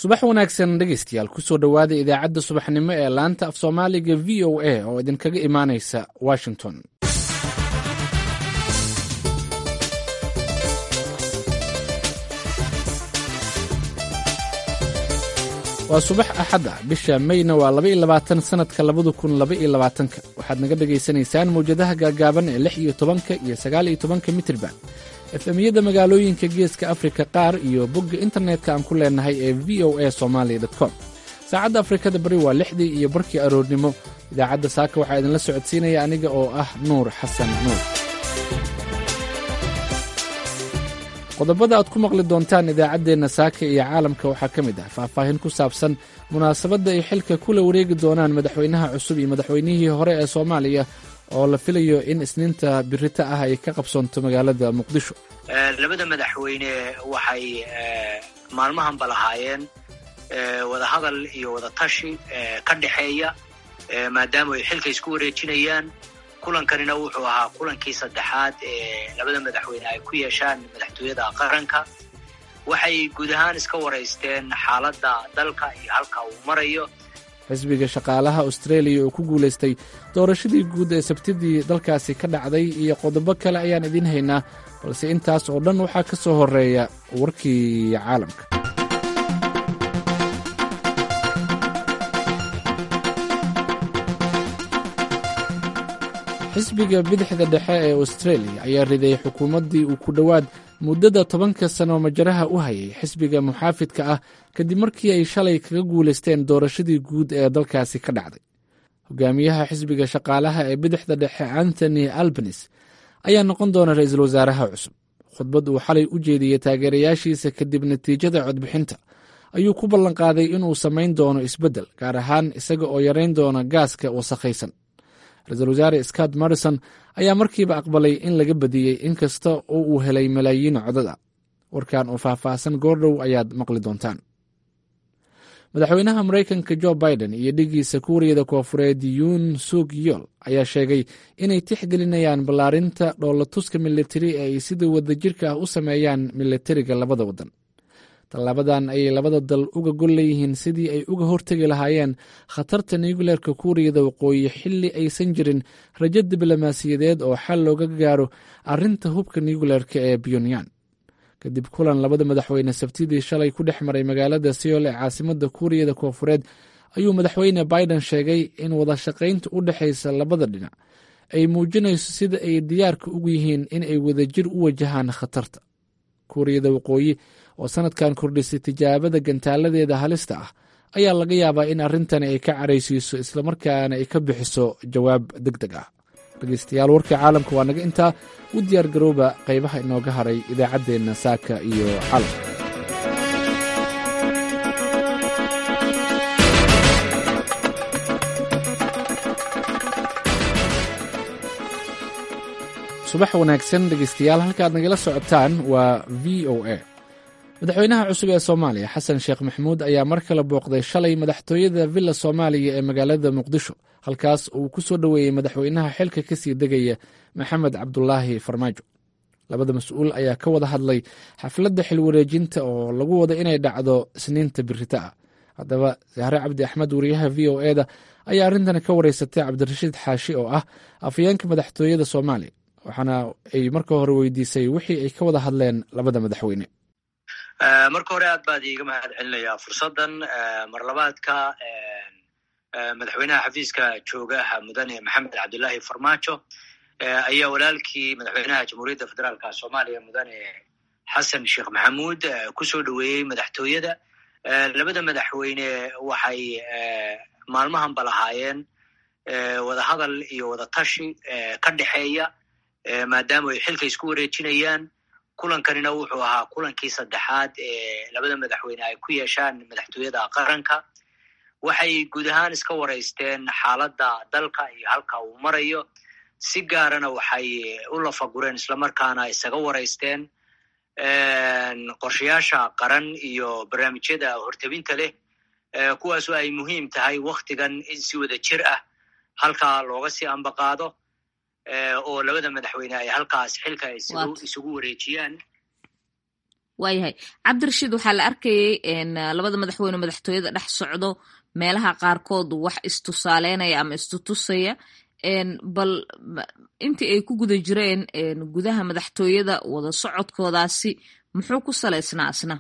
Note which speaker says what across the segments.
Speaker 1: subax wanaagsan dhegaystayaal kusoo dhowaada idaacadda subaxnimo ee laanta af soomaaliga v o a oo idinkaga imaanaysa washington waa subax axadda bisha mayna waa laba iyo labaatan sannadka labada kun laba iyo labaatanka waxaad naga dhegaysanaysaan mawjadaha gaagaaban ee lix iyo tobanka iyo sagaal iyo tobanka mitirban efemiyada magaalooyinka geeska afrika qaar iyo bogga internetka aan ku leenahay ee v o a somaali com saacadda afrikada bari waa lixdii iyo barkii aroornimo idaacadda saaka waxaa idinla socodsiinaya aniga oo ah nuur xasan nuur qodobada aad ku maqli doontaan idaacaddeenna saaka iyo caalamka waxaa ka mid ah faahfaahin ku saabsan munaasabadda ay xilka kula wareegi doonaan madaxweynaha cusub iyo madaxweynihii hore ee soomaaliya oo la filayo in isniinta birita ah ay ka qabsoonto magaalada muqdisho
Speaker 2: labada madaxweyne waxay maalmahanba lahaayeen wadahadal iyo wadatashi ka dhexeeya maadaama ay xilka isku wareejinayaan kulankanina wuxuu ahaa kulankii saddexaad ee labada madaxweyne ay ku yeeshaan madaxtooyada qaranka waxay guud ahaan iska waraysteen xaaladda dalka iyo halka uu marayo
Speaker 1: xisbiga shaqaalaha austraeliya oo ku guulaystay doorashadii guud ee sabtidii dalkaasi ka dhacday iyo qodobo kale ayaan idiin haynaa balse intaas oo dhan waxaa ka soo horeeya warkii caalamka xisbiga bidixda dhexe ee austraeliya ayaa riday xukuumaddii uu ku dhowaad muddada tobanka sano majaraha u hayay xisbiga muxaafidka ah kadib markii ay shalay kaga guulaysteen doorashadii guud ee dalkaasi ka dhacday hogaamiyaha xisbiga shaqaalaha ee bidixda dhexe anthony albanis ayaa noqon doona ra-iisul wasaaraha cusub khudbad uu xalay u jeediyey taageerayaashiisa kadib natiijada codbixinta ayuu ku ballanqaaday inuu samayn doono isbeddel gaar ahaan isaga oo yarayn doona gaaska wasakhaysan ra-iisul wasaare scott morrison ayaa markiiba aqbalay in laga badiyey inkasta oo uu helay malaayiin codad a warkan oo faahfaahsan goordhow ayaad maqli doontaan madaxweynaha maraykanka jo biden iyo dhigiisa kuuriyada koofureed yuun suk yool ayaa sheegay inay tixgelinayaan ballaarinta dhoolatuska militari ee ay sida wadajirka ah u sameeyaan militariga labada waddan tallaabadan ayay labada dal uga gol leeyihiin sidii ay uga hortegi lahaayeen khatarta nuugileerka kuuriyada waqooyi xilli aysan jirin rajo diblomaasiyadeed oo xal looga gaaro arrinta hubka nuugileerka ee pyonyan kadib kulan labada madaxweyne sabtidii shalay ku dhex maray magaalada seol ee caasimada kuuriyada koofureed ayuu madaxweyne biden sheegay in wadashaqaynta u dhexaysa labada dhinac ay muujinayso sida ay diyaarka ugu yihiin in ay wadajir u wajahaan khatarta kuuriyada waqooyi oo sanadkan kordhisay tijaabada gantaaladeeda halista ah ayaa laga yaabaa in arrintani ay ka caraysiiso islamarkaana ay ka bixiso jawaab deg deg ah dhegeystayaal warkii caalamka waa naga intaa u diyaar garooba qaybaha inooga haray idaacaddeenna saaka iyo caalamka subax wanaagsan dhegeystayaal halkaad nagala socotaan waa v o a madaxweynaha cusub ee soomaaliya xasan sheekh maxamuud ayaa mar kale booqday shalay madaxtooyada villa soomaaliya ee magaalada muqdisho halkaas uu ku soo dhoweeyey madaxweynaha xilka kasii degaya maxamed cabdulaahi farmaajo labada mas-uul ayaa ka wada hadlay xafladda xilwareejinta oo lagu wada inay dhacdo isniinta birita ah haddaba sahre cabdi axmed wariyaha v o e da ayaa arrintani ka wareysatay cabdirashiid xaashi oo ah afayeenka madaxtooyada soomaaliya waxaana ay marka hore weydiisay wixii ay ka wada hadleen labada madaxweyne
Speaker 2: marka hore aad baad iiga mahad celinayaa fursaddan marlabaadka madaxweynaha xafiiska joogaha mudane maxamed cabdulaahi farmaajo ayaa walaalkii madaxweynaha jamhuuriyadda federaalka soomaaliya mudane xasan sheekh maxamuud kusoo dhoweeyey madaxtooyada labada madaxweyne waxay maalmahanba lahaayeen wadahadal iyo wadatashi ka dhexeeya maadaama ay xilka isku wareejinayaan kulankanina wuxuu ahaa kulankii saddexaad ee labada madaxweyne ay ku yeeshaan madaxtooyada qaranka waxay guud ahaan iska waraysteen xaaladda dalka iyo halka uu marayo si gaarana waxay u lafagureen islamarkaana isaga waraysteen qorshayaasha qaran iyo barnaamijyada hortebinta leh kuwaasoo ay muhiim tahay waktigan in si wada jir ah halkaa looga sii ambaqaado oo labada madaxweyne ay halkaas xilka isugu wareejiyaan
Speaker 3: waayahay cabdirashiid waxaa la arkayay labada madaxweyne madaxtooyada dhex socdo meelaha qaarkood wax istusaaleynaya ama istutusaya bal intii ay ku guda jireen gudaha madaxtooyada wada socodkoodaasi muxuu ku salaysnaa asna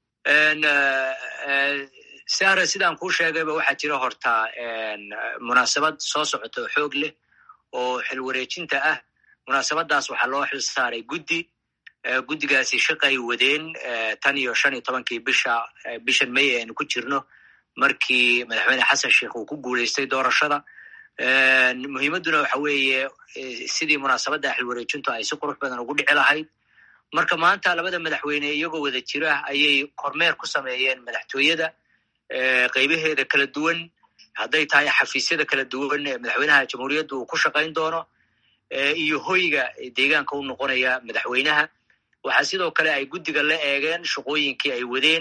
Speaker 2: sara sidaan kuu sheegayba waxaa jira hortaa munaasabad soo socota oo xoog leh oo xil wareejinta ah munaasabadaas waxaa loo xil saaray guddi guddigaasi shaqay wadeen tan iyo shan iyo tobankii bisha bishan may aynu ku jirno markii madaxweyne xasan sheikh uu ku guuleystay doorashada muhiimadduna waxa weeye sidii munaasabadda xil wareejintu ay si qurux badan ugu dhici lahayd marka maanta labada madaxweyne iyagoo wada jira ayay kormeer ku sameeyeen madaxtooyada qaybaheeda kala duwan hadday tahay xafiisyada kala duwan ee madaxweynaha jamhuuriyadda uu ku shaqayn doono iyo hoyga deegaanka u noqonaya madaxweynaha waxaa sidoo kale ay guddiga la eegeen shaqooyinkii ay wadeen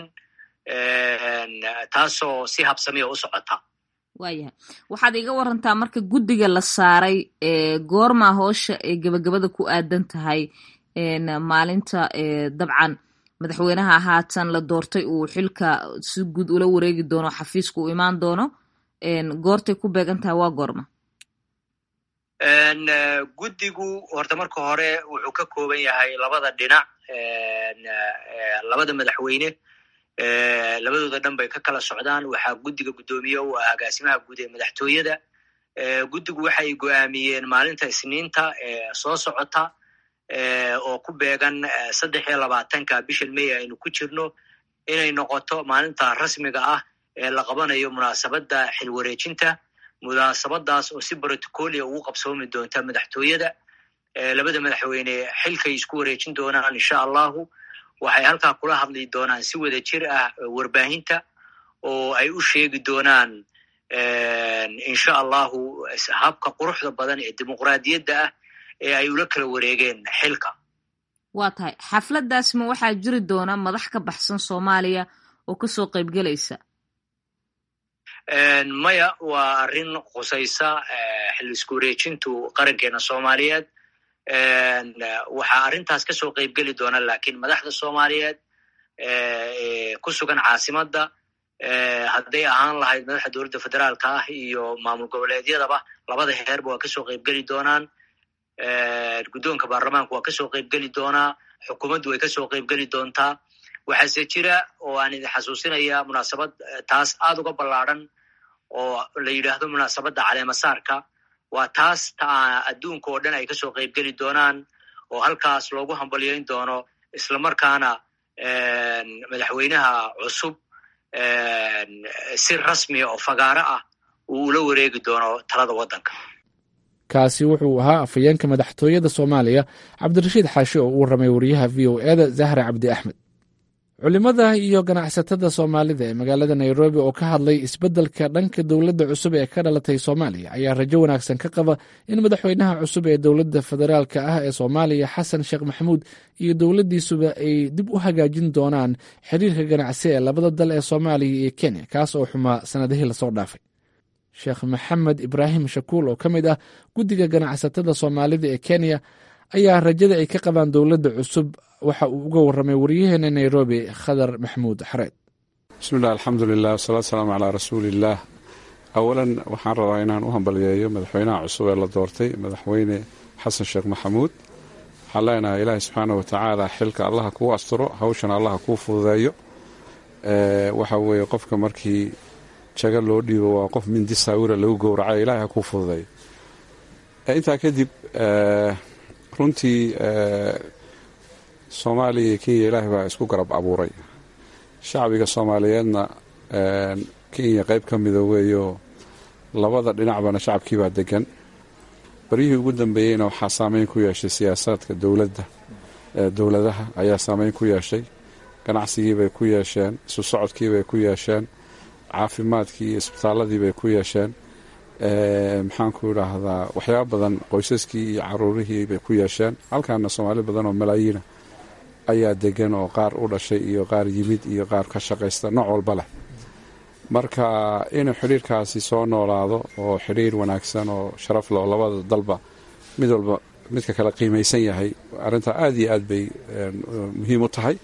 Speaker 2: taasoo si habsamiya u socota
Speaker 3: waayahay waxaad iga warantaa marka guddiga la saaray goormaa hoosha ee gebagabada ku aadan tahay maalinta dabcan madaxweynaha haatan la doortay uu xilka si guud ula wareegi doono xafiiska uu imaan doono goortay ku beegan tahay waa goorma
Speaker 2: guddigu horta marka hore wuxuu ka kooban yahay labada dhinac labada madaxweyne labadooda dhan bay ka kala socdaan waxaa guddiga guddoomiye u ah agaasimaha guud ee madaxtooyada guddigu waxay go'aamiyeen maalinta isniinta soo socota oo ku beegan saddex iyo labaatanka bishan may aynu ku jirno inay noqoto maalinta rasmiga ah ee la qabanayo munaasabadda xil wareejinta munaasabadaas oo si brotocolia ugu qabsoomi doonta madaxtooyada labada madaxweyne xilkay isku wareejin doonaan insha allahu waxay halkaa kula hadli doonaan si wada jir ah warbaahinta oo ay u sheegi doonaan insha allahu habka quruxda badan ee dimuqraadiyadda ah ee ay ula kala wareegeen xilka
Speaker 3: waa tahay xafladdaas ma waxaa jiri doona madax ka baxsan soomaaliya oo kasoo qaybgelaysa
Speaker 2: maya waa arrin khusaysa xil isku wareejintu qarankeena soomaaliyeed waxaa arrintaas kasoo qaybgeli doona lakiin madaxda soomaaliyeed ku sugan caasimadda hadday ahaan lahayd madaxda dowladda federaalka ah iyo maamul goboleedyadaba labada heerba waa kasoo qaybgeli doonaan guddoonka baarlamaanku waa kasoo qaybgeli doonaa xukuumaddu way kasoo qaybgeli doontaa waxaase jira oo aan idin xasuusinaya munaasabad taas aad uga ballaadran oo la yidhaahdo munaasabadda caleemasaarka waa taas ta adduunka oo dhan ay kasoo qaybgeli doonaan oo halkaas loogu hambalyayn doono islamarkaana madaxweynaha cusub si rasmiya oo fagaaro ah uu ula wareegi doono talada waddanka
Speaker 1: kaasi wuxuu ahaa afhayeenka madaxtooyada soomaaliya cabdirashiid xaashi oo uu ramay wariyaha v o eda zahra cabdi axmed culimada iyo ganacsatada soomaalida ee magaalada nairobi oo ka hadlay isbeddelka dhanka dowladda cusub ee ka dhalatay soomaaliya ayaa rajo wanaagsan ka qaba in madaxweynaha cusub ee dowladda federaalka ah ee soomaaliya xasan sheekh maxamuud iyo dowladdiisuba ay dib u hagaajin doonaan xiriirka ganacsi ee labada dal ee soomaaliya iyo kenya kaas oo xumaa sannadihii lasoo dhaafay sheekh maxamed ibraahim shakuul oo ka mid ah guddiga ganacsatada soomaalida ee kenya ayaa rajada ay ka qabaan dowladda cusub waxa uu uga warramay waryaheena nairobi khadar maxmuud xareed
Speaker 4: bismillahi alxamdulilah wasalaatu salaamu calaa rasuuliillaah awalan waxaan rabaa inaan u hambalyeeyo madaxweynaha cusub ee la doortay madaxweyne xasan sheekh maxamuud waxaan leenahay ilaahay subxaana watacaala xilka allaha kuu asturo hawshana allaha kuu fududeeyo waxa weeye qofka markii jaga loo dhiibo waa qof mindi saawira lagu gowracayo ilahay ha kuu fududeeyo intaa kadib runtii soomaaliya iyo kenya ilaahay baa isku garab abuuray shacbiga soomaaliyeedna kenya qayb ka mida weeyo labada dhinacbana shacabkiibaa degan baryihii ugu dambeeyeyna waxaa saameyn ku yeeshay siyaasaadka dowladda dowladaha ayaa saameyn ku yeeshay ganacsigiibay ku yeesheen isu socodkiibay ku yeesheen caafimaadkii iyo isbitaaladiibay ku yeesheen maxaanku idhaahdaa waxyaaba badan qoysaskii iyo caruurihii bay ku yeesheen halkaana soomaali badan oo malaayiina ayaa degan oo qaar u dhashay iyo qaar yimid iyo qaar ka shaqaysta nooc walba leh marka inuu xidhiirkaasi soo noolaado oo xidhiir wanaagsan oo sharaf leh oo labada dalba mid walba midka kale qiimaysan yahay arrintaa aada iyo aad bay muhiim u tahay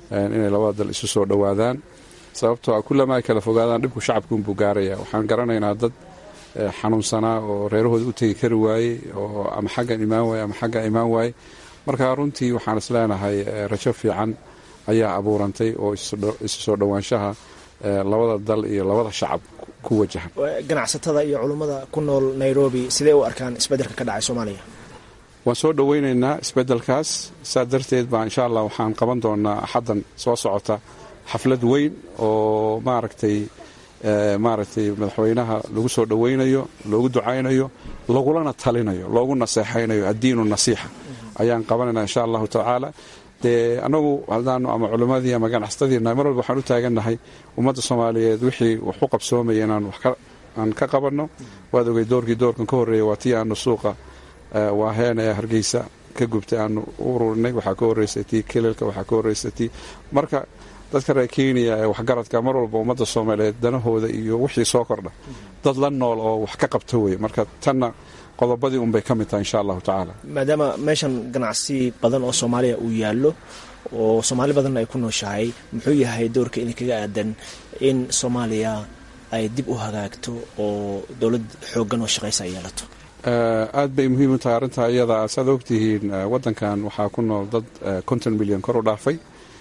Speaker 4: inay labada dal isu soo dhowaadaan sababtoo a kullama ay kala fogaadaan dhibku shacabkuunbuu gaaraya waxaan garanaynaa dad xanuunsanaa oo reerahooda u tegi kari waayey oo ama xaggan imaan waaye ama xaggan imaan waaye marka runtii waxaan is leenahay rajo fiican ayaa abuurantay oo isu soo dhowaanshaha labada dal iyo labada shacab ku wajahan
Speaker 5: ganacsatada iyo culummada ku nool nairobi sidee u arkaan isbeddelka ka dhacay soomaaliya
Speaker 4: waan soo dhoweynaynaa isbeddelkaas saa darteed baa insha allah waxaan qaban doonaa axaddan soo socota xaflad weyn oo maaragtay maaragtay madaxweynaha lagu soo dhoweynayo loogu ducaynayo lagulana talinayo loogu naseexaynayo addiinu nasiixa ayaan qabanaynaa insha allahu tacaala dee anagu hadaanu ama culimmadii ama ganacsatadiina mar walba waxaan u taagannahay ummadda soomaaliyeed wixii wax u qabsoomaya inaan aan ka qabanno waad ogey doorkii doorkan ka horreeya waa tii aanu suuqa waaheen ee hargeysa ka gubtay aanu u ururinay waxaa ka horreysay tii kelilka waxaa ka horreysay tii marka dadka reer kenya ee waxgaradka mar walba ummadda soomaaliyeed danahooda iyo wixii soo kordha dad la nool oo wax ka qabta weye marka tanna qodobadii unbay ka mid tahay insha allahu tacaala
Speaker 5: maadaama meeshan ganacsi badan oo soomaaliya uu yaallo oo soomaali badanna ay ku nooshahay muxuu yahay doorka idinkaga aadan in soomaaliya ay dib u hagaagto oo dowlad xooggan oo shaqaysa ay yeelato
Speaker 4: aad bay muhiim u tahay arrintaa iyada saad ogtihiin waddankan waxaa ku nool dad konton milyan kor u dhaafay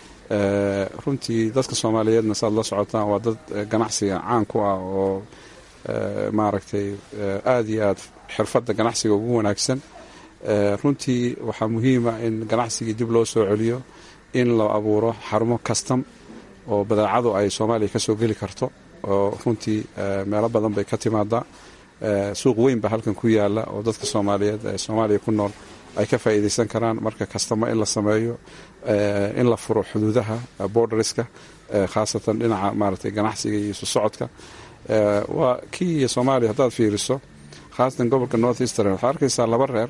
Speaker 4: runtii dadka soomaaliyeedna saad la socotaan waa dad ganacsiga caan ku ah oo maaragtay aada iyo aad xirfadda ganacsiga ugu wanaagsan runtii waxaa muhiima in ganacsigii dib loo soo celiyo in la abuuro xarumo kastam oo badeecadu ay soomaaliya ka soo geli karto oo runtii meelo badan bay ka timaadaa suuq weyn baa halkan ku yaala oo dadka soomaaliyeed ee soomaaliya ku nool ay ka faa'iidaysan karaan marka kastamo in la sameeyo in la furo xuduudaha borderska khaasatan dhinaca maaragtay ganacsiga iyo isu socodka waa kii soomaaliya haddaad fiiriso khaasatan gobolka north eastern waxaad arkaysaa laba reer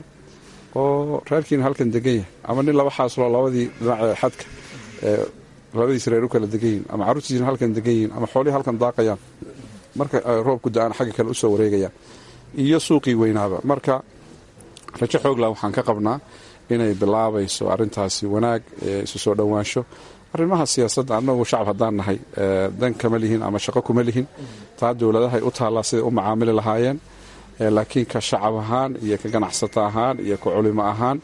Speaker 4: oo reerkiina halkan degan yahay ama nin laba xaasloo labadii dhinac xadka labadiis reer u kala degan yihin ama carruurtiisina halkan degan yihin ama xoolihii halkan daaqayaan marka roobku da-aan xagga kale usoo wareegayaan iyo suuqii weynaaba marka rajo xoogla waxaan ka qabnaa inay bilaabayso arintaasi wanaag isu soo dhowaansho arrimaha siyaasadda annagu shacab haddaan nahay dan kama lihin ama shaqo kuma lihin taa dowladahay u taallaa siday u macaamili lahaayeen laakiin ka shacab ahaan iyo ka ganacsato ahaan iyo ka culimo ahaan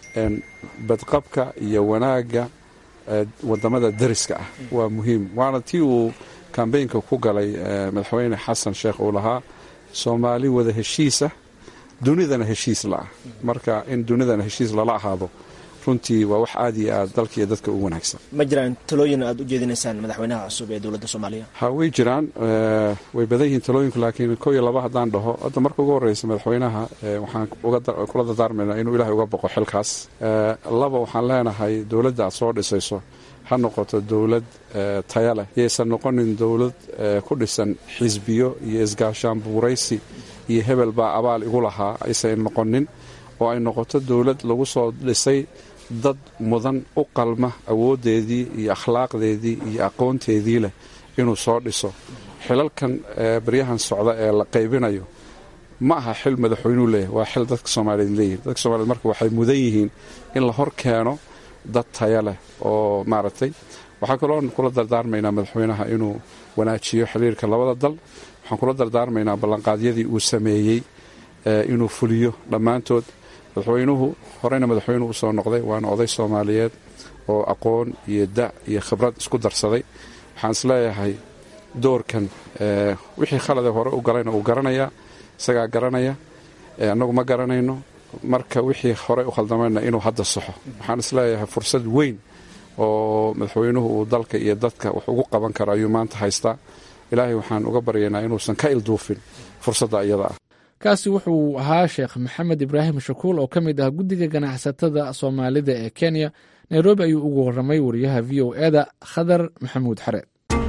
Speaker 4: badqabka iyo wanaagga wadamada dariska ah waa muhiim waana tii uu kambeynka ku galay madaxweyne xasan sheekh uu lahaa soomaali wada heshiisa dunidana heshiis la ah marka in dunidana heshiis lala ahaado runtii waa wax aad iyo aad dalka iyo dadka u wanaagsan
Speaker 5: ma jiraan talooyin aad u jeedinaysaan madaxweynaha cusub ee dowladda soomaaliya
Speaker 4: ha way jiraan way badan yihiin talooyinku laakiin ko iyo laba haddaan dhaho hadda marka ugu horreysa madaxweynaha waxaan kula dardaarmaynaa inuu ilaahay uga boqo xilkaas laba waxaan leenahay dowladda aad soo dhisayso ha noqoto dowlad taya leh yaysan noqonin dowlad ku dhisan xisbiyo iyo isgaashaan buuraysi iyo hebel baa abaal igu lahaa aysan noqonin oo ay noqoto dowlad lagu soo dhisay dad mudan u qalma awooddeedii iyo akhlaaqdeedii iyo aqoonteedii leh inuu soo dhiso xilalkan baryahan socda ee la qaybinayo ma aha xil madaxweynuu leeyahay waa xil dadka soomaaliyeed leeyihin dadka soomaliyeed marka waxay mudan yihiin in la hor keeno dad taya leh oo maaragtay waxaa kaloo kula dardaarmaynaa madaxweynaha inuu wanaajiyo xiriirka labada dal waxaan kula dardaarmaynaa ballanqaadyadii uu sameeyey inuu fuliyo dhammaantood madaxweynuhu horeyna madaxweynuhu u soo noqday waana oday soomaaliyeed oo aqoon iyo da' iyo khibrad isku darsaday waxaan isleeyahay doorkan wixii khalade hore u galayna uu garanayaa isagaa garanaya annagu ma garanayno marka wixii horey u khaldamayna inuu hadda saxo waxaan isleeyahay fursad weyn oo madaxweynuhu uu dalka iyo dadka wax ugu qaban karo ayuu maanta haystaa ilaahay waxaan uga baryaynaa inuusan ka ilduufin fursadda iyada ah
Speaker 1: kaasi wuxuu ahaa sheekh maxamed ibraahim shakuul oo ka mid ah guddiga ganacsatada soomaalida ee kenya nairobi ayuu ugu warramay wariyaha v o eda khadar maxamuud xareed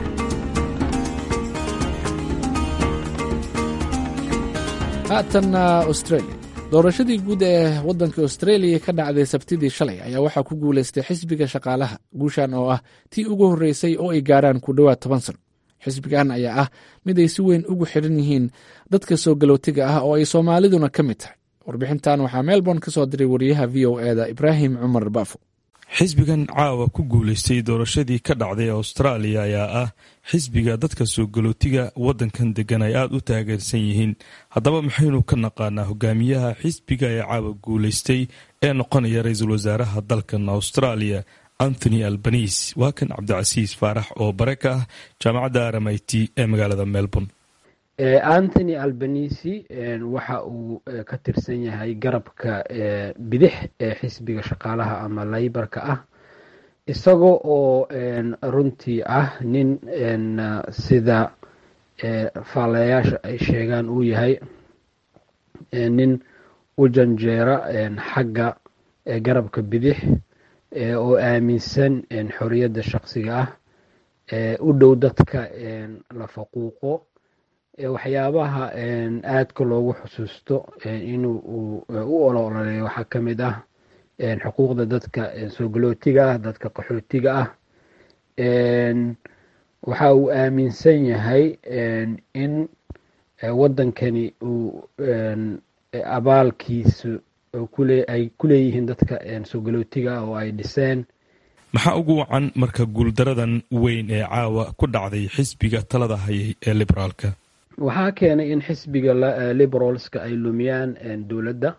Speaker 1: haatanna australia doorashadii guud ee waddanka australia ka dhacday sabtidii shalay ayaa waxaa ku guulaystay xisbiga shaqaalaha guushan oo ah tii ugu horreysay oo ay gaaraan ku dhowaad toban sano xisbigan ayaa ah mid ay si weyn ugu xidhan yihiin dadka soo galootiga ah oo ay soomaaliduna ka mid tahay warbixintan waxaa melbourne ka soo diray wariyaha v o eda ibraahim cumar baafo
Speaker 6: xisbigan caawa ku guulaystay doorashadii ka dhacday austraaliya ayaa ah xisbiga dadka soo galootiga waddankan degan ay aada u taageersan yihiin haddaba maxaynu ka naqaanaa hogaamiyaha xisbiga ee caawa guulaystay ee noqonaya ra-iisul wasaaraha dalkan austraaliya anthony albanise waa kan cabdicasiis faarax oo bare ka ah jaamacadda rmit ee magaalada melbourne
Speaker 7: anthony albanisi waxa uu ka tirsan yahay garabka bidix ee xisbiga shaqaalaha ama laybarka ah isagoo oo runtii ah nin sida faalayaasha ay sheegaan uu yahay nin u janjeera xagga garabka bidix oo aaminsan xoriyadda shaqsiga ah u dhow dadka la faquuqo waxyaabaha aadka loogu xusuusto inuu u olololeeyo waxaa ka mid ah xuquuqda dadka soo galootiga ah dadka qaxootiga ah waxa uu aaminsan yahay in waddankani uu abaalkiisu ay ku leeyihiin dadka soo galootiga ah oo ay dhiseen
Speaker 6: maxaa ugu wacan marka guuldaradan weyn ee caawa ku dhacday xisbiga talada hayay ee liberaalka
Speaker 7: waxaa keenay in xisbiga liberalska ay lumiyaan dowladda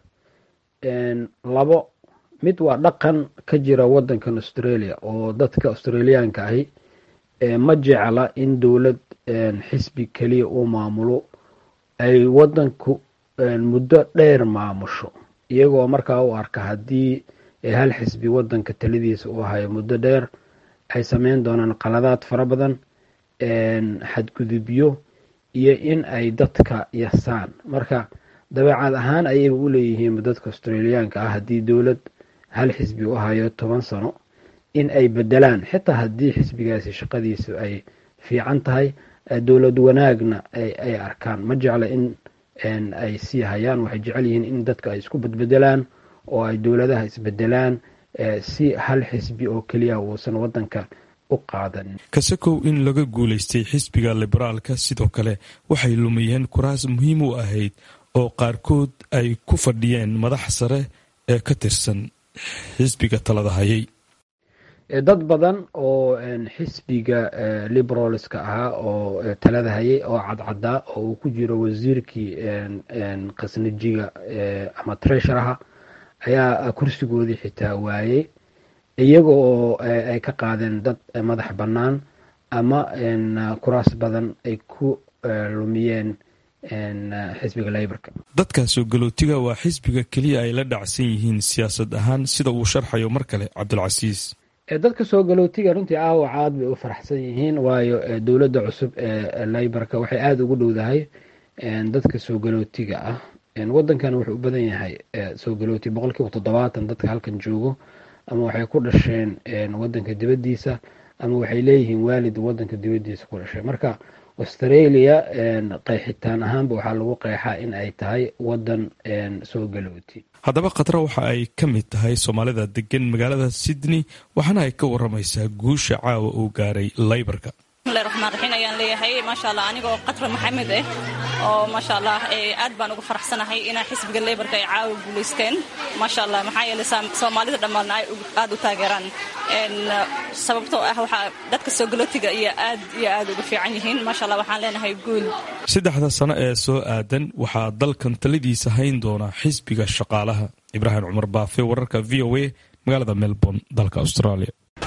Speaker 7: labo mid waa dhaqan ka jira waddankan australia oo dadka australiyaanka ahi ma jecla in dowlad xisbi keliya uu maamulo ay waddanku muddo dheer maamusho iyagoo markaa u arka haddii hal xisbi waddanka taladiisa uu hayo muddo dheer ay sameyn doonaan qaladaad fara badan xadgudubyo iyo in ay dadka yasaan marka dabeecad ahaan ayaga u leeyihiin dadka australiyaanka ah haddii dowlad hal xisbi u hayo toban sano in ay bedelaan xitaa haddii xisbigaasi shaqadiisu ay fiican tahay dowlad wanaagna ay arkaan ma jecla in ay sii hayaan waxay jecel yihiin in dadka ay isku bedbedelaan oo ay dowladaha isbedelaan si hal xisbi oo keliya uusan waddanka
Speaker 6: kasakow in laga guulaystay xisbiga liberaalka sidoo kale waxay lumiyeen kuraas muhiim u ahayd oo qaarkood ay ku fadhiyeen madax sare ee ka tirsan xisbiga talada hayay
Speaker 7: dad badan oo xisbiga liberalska ahaa oo talada hayay oo cadcadaa oo uu ku jiro wasiirkii khasnajiga ama tresharaha ayaa kursigoodii xitaa waayey iyaga oo ay ka qaadeen dad madax bannaan ama kuraas badan ay ku lumiyeen xisbiga leybarka
Speaker 6: dadka soo galootiga waa xisbiga keliya ay la dhacsan yihiin siyaasad ahaan sida uu sharxayo mar kale cabdulcasiis
Speaker 7: dadka soo galootiga runtii aawac aad bay u faraxsan yihiin waayo dowladda cusub ee leybarka waxay aada ugu dhowdahay dadka soo galootiga ah waddankan wuxuu u badan yahay soo galooti boqol kiiba toddobaatan dadka halkan joogo ama waxay ku dhasheen waddanka dibaddiisa ama waxay leeyihiin waalid waddanka dibaddiisa ku dhashay marka australia qeexitaan ahaanba waxaa lagu qeexaa in ay tahay waddan soo galooti
Speaker 6: haddaba khatra waxa ay ka mid tahay soomaalida degan magaalada sydney waxaana ay ka waramaysaa guusha caawa uu gaaray laybarka
Speaker 8: bismillahi raxmaan raxiim ayaan leeyahay maasha allah anigoo qatra maxamed ah oo maasha allah aad baan uga faraxsanahay inaa xisbiga leybarka ay caawa guulaysteen maasha allah maxaa yeelay soomaalida dhammaadna ay aad u taageeraan sababtoo ah waxaa dadka soo galootiga iyo aad iyo aad uga fiican yihiin maasha allah waxaan leenahay guul
Speaker 6: saddexda sano ee soo aadan waxaa dalkan taladiisa hayn doona xisbiga shaqaalaha ibraahim cumar baafe wararka v o a magaalada melbourne dalka australia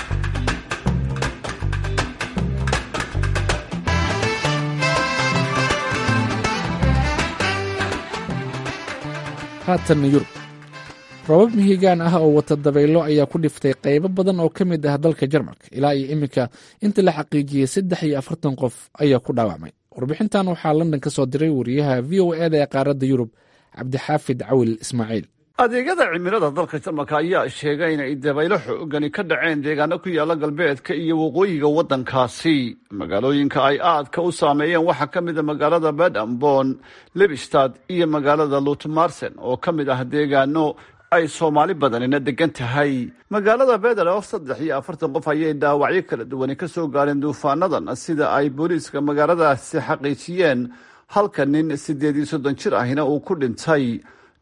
Speaker 1: haatanna yurub robab mihigaan ah oo wata dabaylo ayaa ku dhiftay qaybo badan oo ka mid ah dalka jarmalka ilaa iyo iminka inta la xaqiijiyey saddex iyo afartan qof ayaa ku dhaawacmay warbixintan waxaa london ka soo diray wariyaha v o eda ee qaaradda yurub cabdixaafid cawil ismaaciil
Speaker 9: adeegyada cimilada dalka jarmalka ayaa sheegay inay dabaylo xoogani ka dhaceen deegaano ku yaala galbeedka iyo waqooyiga waddankaasi magaalooyinka ay aadka u saameeyeen waxaa ka mid a magaalada bedambon lebistad iyo magaalada lutmarsen oo ka mid ah deegaano ay soomaali badanina degan tahay magaalada bedelo saddex iyo afartan qof ayay dhaawacyo kala duwani ka soo gaareen duufaanadan sida ay booliiska magaaladaasi xaqiijiyeen halka nin siddeed iyo soddon jir ahina uu ku dhintay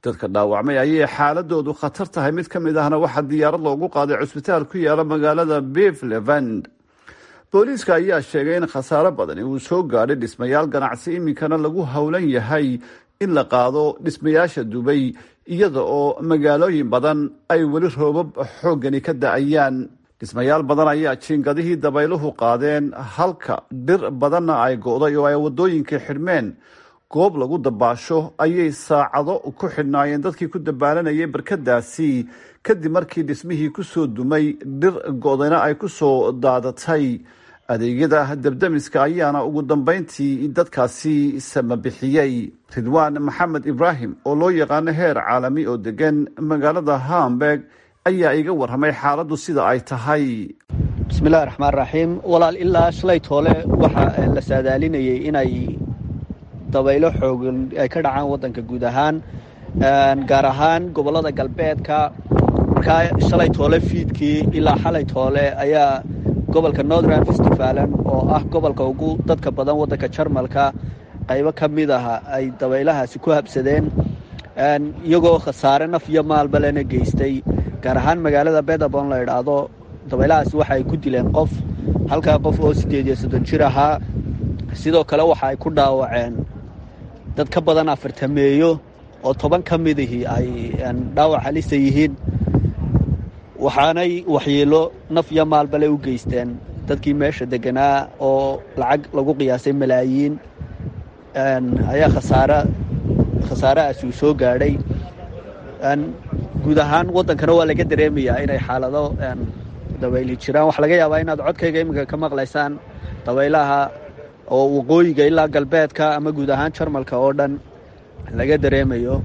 Speaker 9: dadka dhaawacmay ayay xaaladoodu khatar tahay mid ka mid ahna waxaa diyaarad loogu qaaday cusbitaal ku yaala magaalada bevelevand booliiska ayaa sheegay in khasaaro badani uu soo gaadhay dhismayaal ganacsi iminkana lagu howlan yahay in la qaado dhismayaasha dubay iyada oo magaalooyin badan ay weli roobab xooggani ka da-ayaan dhismayaal badan ayaa jiingadihii dabayluhu qaadeen halka dhir badanna ay go-day oo ay waddooyinkii xidhmeen goob lagu dabaasho ayay saacado ku xidhnaayeen dadkii ku dabaalanayay barkadaasi kadib markii dhismihii kusoo dumay dhir go-dayna ay kusoo daadatay adeegyada dabdamiska ayaana ugu dambeyntii dadkaasi samabixiyey ridwaan maxamed ibraahim oo loo yaqaano heer caalami oo degan magaalada hamburg ayaa iga warramay xaaladdu sida ay tahay
Speaker 10: bismillahi raxmaan raxiim walaal ilaa shalay toole waxaa la saadaalinayay inay dabaylo xoogan ay ka dhacaan waddanka guud ahaan gaar ahaan gobollada galbeedka markaa shalay toole fiidkii ilaa xalay toole ayaa gobolka northern festivalen oo ah gobolka ugu dadka badan waddanka jarmalka qaybo ka mid aha ay dabaylahaasi ku habsadeen iyagoo khasaare naf iyo maalbalena geystay gaar ahaan magaalada bedabon la idhaahdo dabaylahaasi waxa ay ku dileen qof halkaa qof oo siddeed iyo soddon jir ahaa sidoo kale waxa ay ku dhaawaceen dad ka badan afartameeyo oo toban ka midihii ay dhaawac halisa yihiin waxaanay waxyeelo naf iyo maalbale u geysteen dadkii meesha deganaa oo lacag lagu qiyaasay malaayiin ayaa khasaare khasaarahaasi uu soo gaadhay guud ahaan waddankana waa laga dareemayaa inay xaalado dabayli jiraan waxaa laga yaabaa inaad codkayga iminka ka maqlaysaan dabaylaha oo waqooyiga ilaa galbeedka ama guud ahaan jarmalka oo dhan laga dareemayo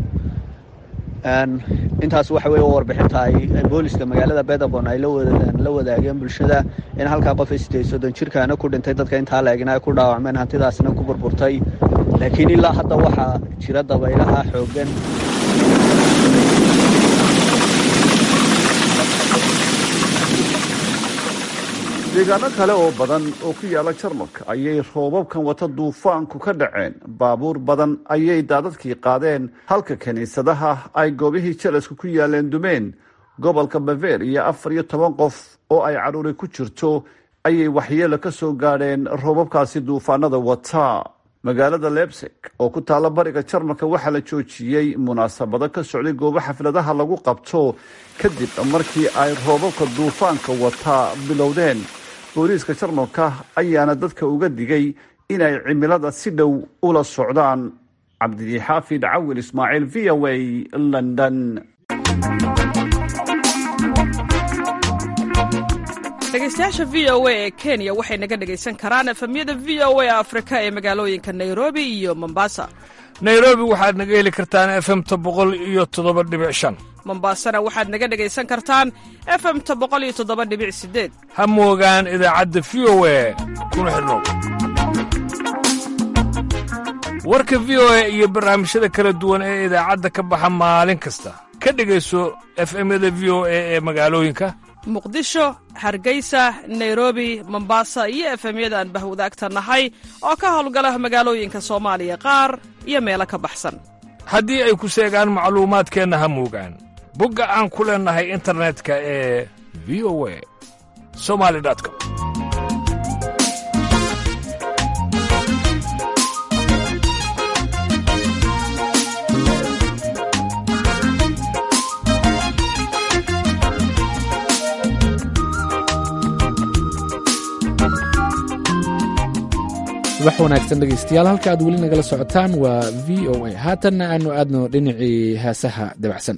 Speaker 10: intaas waxa weye warbixinta ay booliska magaalada bedabon ay la wadaageen bulshada in halkaa qof sideed soddon jirkaana ku dhintay dadka intaa la-egna ay ku dhaawacmeen hantidaasna ku burburtay laakiin ilaa hadda waxaa jira dabaylaha xooggan
Speaker 9: deegaano kale oo badan oo ku yaala jarmalka ayay roobabkan wata duufaanku ka dhaceen baabuur badan ayay daadadkii qaadeen halka kiniisadaha ay goobihii jalasku ku yaaleen dumeen gobolka baver iyo afar iyo toban qof oo ay caruuri ku jirto ayay waxyeelo ka soo gaadheen roobabkaasi duufaanada wata magaalada lebsig oo ku taalla bariga jarmalka waxaa la joojiyey munaasabado ka socday goobo xafladaha lagu qabto kadib markii ay roobabka duufaanka wata bilowdeen booliiska jarmalka ayaana dadka uga digay inay cimilada si dhow ula socdaan cabdixaafid cawil ismaaciil v o a london
Speaker 11: dhegeystayaasha v o a ee kenya waxay naga dhegaysan karaan efemyada v o a afrika ee magaalooyinka nairobi iyo mombasa
Speaker 12: nairobi waxaad naga heli kartaan efemta boqol iyo toddoba dhibic shan
Speaker 11: mombasana waxaad naga dhegaysan kartaan efemta boqol iyo toddoba dhibic sideed
Speaker 12: ha moogaan idaacadda v o a kuna xidhnow warka v o a iyo barnaamijyada kala duwan ee idaacadda ka baxa maalin kasta ka dhegayso efemyada v o a ee magaalooyinka
Speaker 11: muqdisho hargeysa nairobi mombasa iyo efemyada aan bahwadaagta nahay oo ka howlgala magaalooyinka soomaaliya qaar iyo meelo ka baxsan
Speaker 12: haddii ay ku seegaan macluumaadkeenna ha moogaan bogga aan ku leennahay internetka ee v o a somali com
Speaker 1: subax wanaagsan dhegaystayaal halka aad weli nagala socotaan waa v o a haatanna aanu aadno dhinacii heesaha dabacsan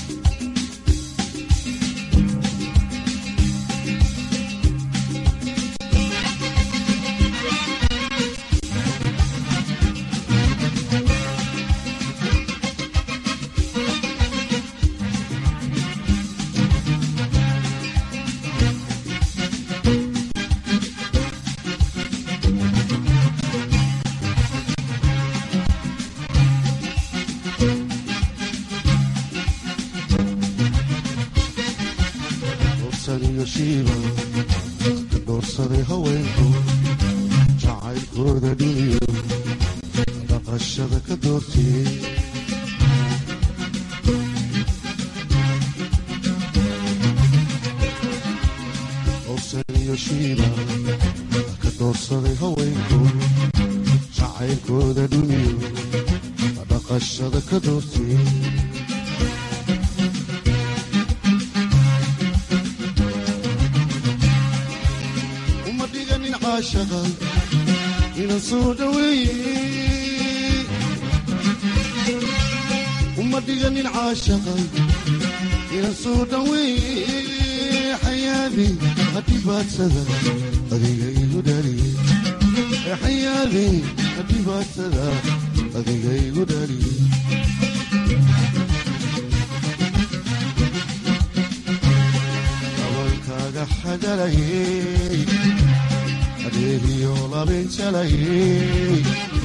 Speaker 13: doorsaday haweenku jacaylkooda dhiniyo dhaqashada ka doortiyey tashiiba ka doorsaday haweenku jacaylkooda dhuniyo dhaqashada ka doortay uma dhiganin caashaqa ina soo dhaweeye uma dhiganin caashaqa ina soo dhaweeye xayaadi hadhibaadsada adiga igu dhaliye xayaadi hadhibaadsada adiga igu dhaliye dabankaaga xagalayey adeegiyo labinjalayey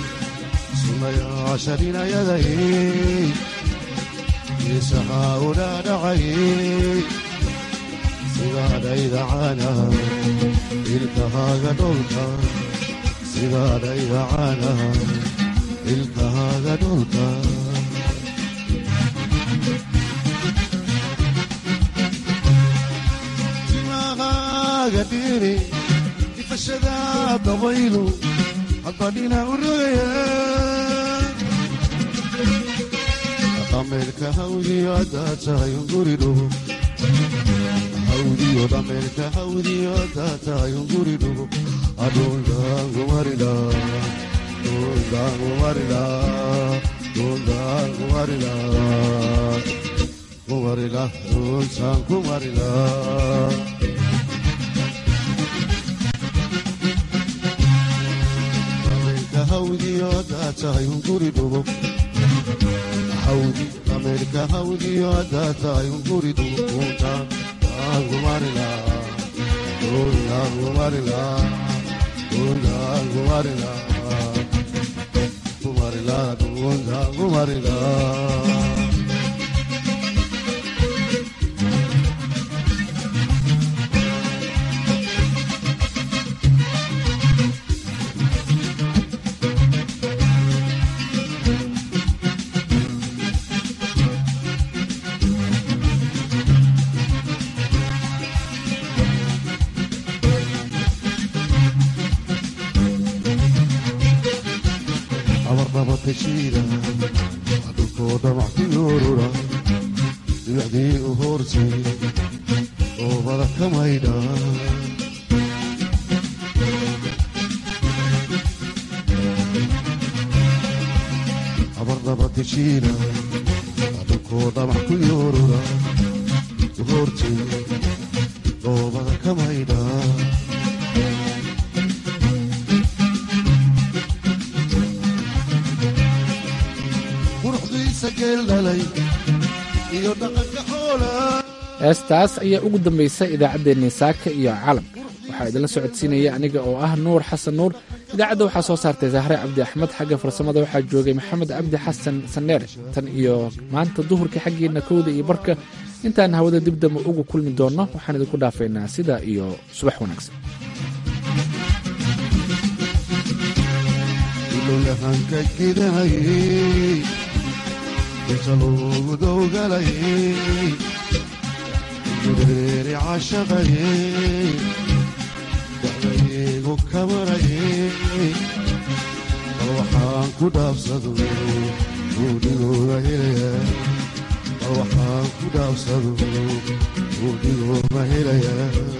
Speaker 13: sunayaasharinayadayey isahaa u dhaadhacayey sidaadhayda caanaha ilkahaaga dholka sidaadhayda caanaha ilkahaaga dholka timahaaga dhiri ifashada dabaylu hadbadhina u rogaya dhameelka hawdiyo haddaa tahay unguri dhugo hawdiyo dhameelka hawdiyo haddaa tahay unguri dhugo adhundaangumarila dhundaangumarila dhundaangumarila kumarila dhuntaan kumarila dhameelka hawdiyo haddaa tahay unguri dhugo hawdi dhameelka hawdiyo haddaa tahay unguri dhugo dhuntaan kumarila dhuntaan kumarila dhuntaan kumarila kumarila dhuntaan kumarila abarnabatashiida dhulkoo dhamac ku yoorura dibacdii u hoortay oobada ka maydha abarnabatashiida dhulkoo dhamac ku yoorura u hoortay oobada ka maydha
Speaker 1: heestaas ayaa ugu dambaysa idaacaddeenii saaka iyo calamka waxaa idinla socodsiinaya aniga oo ah nuur xasan nuur idaacadda waxaa soo saartay zahre cabdi axmed xagga farsamada waxaa joogay maxamed cabdi xasan saneer tan iyo maanta duhurka xaggiina kowda iyo barka intaan hawada dibdamba ugu kulmi doonno waxaan idinku dhaafaynaa sidaa iyo subax wanaagsan
Speaker 13: ilolahanka gidanayey inta loogu dowgalayey gureeri cashaqayey dacdaygu kamarayey bal waxaan ku dhaabsado buudhigooda helaya bal waxaan ku dhaabsado buudhigooda helaya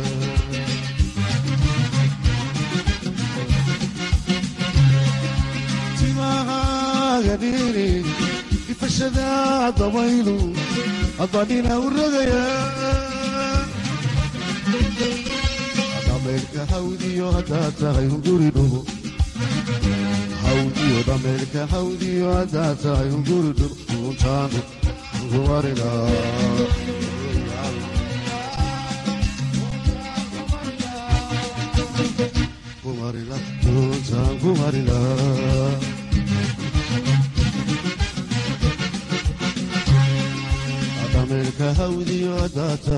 Speaker 13: timahaagadhiiri ifashada dabaylu adbadhina u rogaya dhameelka hawdiyo haddaa tahay unguri dhugo hawdiyo dhameelka hawdiyo haddaa tahay unguri dhugo untaanu kumarila kumarila untaan kumarila dhameelka hawdiyo haddaa tahay